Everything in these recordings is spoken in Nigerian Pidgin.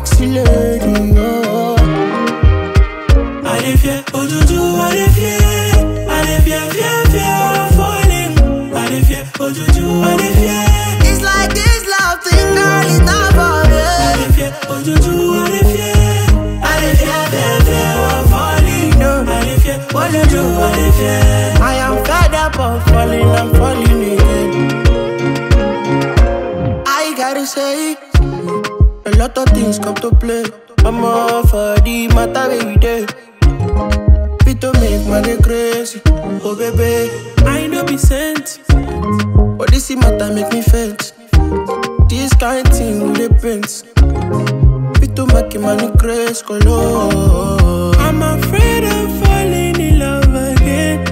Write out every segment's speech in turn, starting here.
sexy lady. Oh. I dey fear, Ojuju, I dey fear. I dey fear, fear, fear of falling. I dey fear, Ojuju, I dey fear. It's like this love thing, girl, it's not for I me. dey fear, Ojuju, I dey fear. I dey fear, fear, fear of falling. No. I dey fear, Ojuju, I dey fear. I am fed up of falling, I'm falling again. I gotta say, a lot of things come to play. I'm all for the matter every day. Fit to make money crazy, oh baby. I no be sent. But this matter make me faint. This kind thing with the pains. Fit to make money crazy, color. I'm afraid of falling in love again.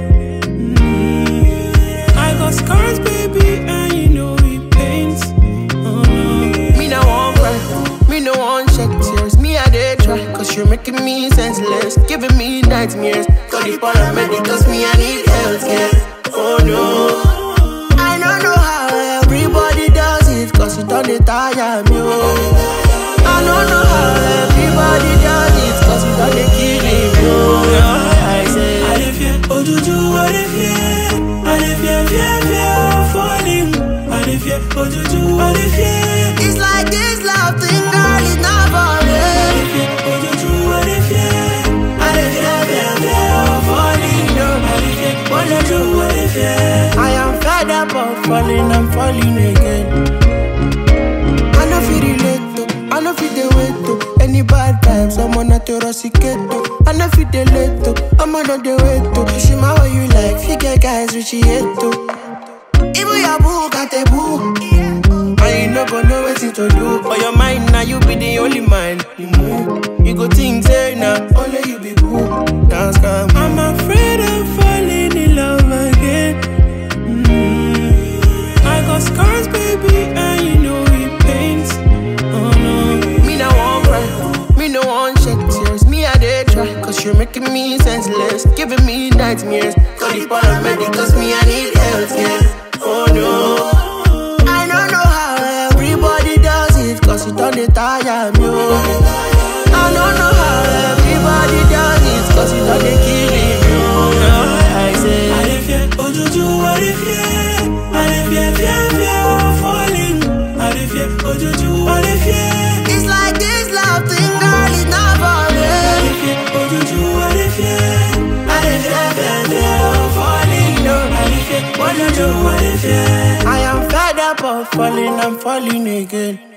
Mm. I got scars, baby, and you know it pains. Oh no. Me no want cry, me no want shed tears. Me I dey try, cause you're making me senseless, giving me nightmares. Call the paramedics, me I need health care. Oh no, I don't know how everybody does it, cause it don't dey tire me. Oh. I don't know how everybody does it, cause it don't dey kill me. Oh. I I say, dey fear, Ojuju, I dey fear. I dey fear, fear, fear of falling. I dey fear, Ojuju, I dey fear. it's like this love thing, girl, it's not for I me. dey fear, Ojuju, I dey fear. I dey fear, fear, fear of falling. I dey fear, Ojuju, I dey fear. I am fed up of falling, I'm falling again. I know feel relate to, I know feel the wait to. Any bad times, I'm on a terroricate to. I know feel the late to, I'm on the wait to. She my way you like, figure guys which she hate to. Even your boo got a boo. And you no go know what to do. For your mind now, you be the only mind. You move, you go think say now, only you be boo. Dance come. I'm afraid of falling in love again. Mm. I got scars, baby, and you know it pains. Oh no. Me no want cry, me no want shed tears. Me I dey try, cause you're making me senseless, giving me nightmares. Call the paramedics, me I need health care. Oh no, I don't know how everybody does it, cause it don't dey tire me. Oh. I don't know how everybody does it, cause it don't dey kill me. Oh. I I say, dey fear, Ojuju, I dey fear. I dey fear, fear, fear of falling. I dey fear, Ojuju, I dey fear. it's like this love thing, girl, it's not for I me. dey fear, Ojuju, I dey fear. I dey fear, fear, fear of falling. I dey fear, Ojuju, I dey fear. I am fed up of falling, I'm falling again.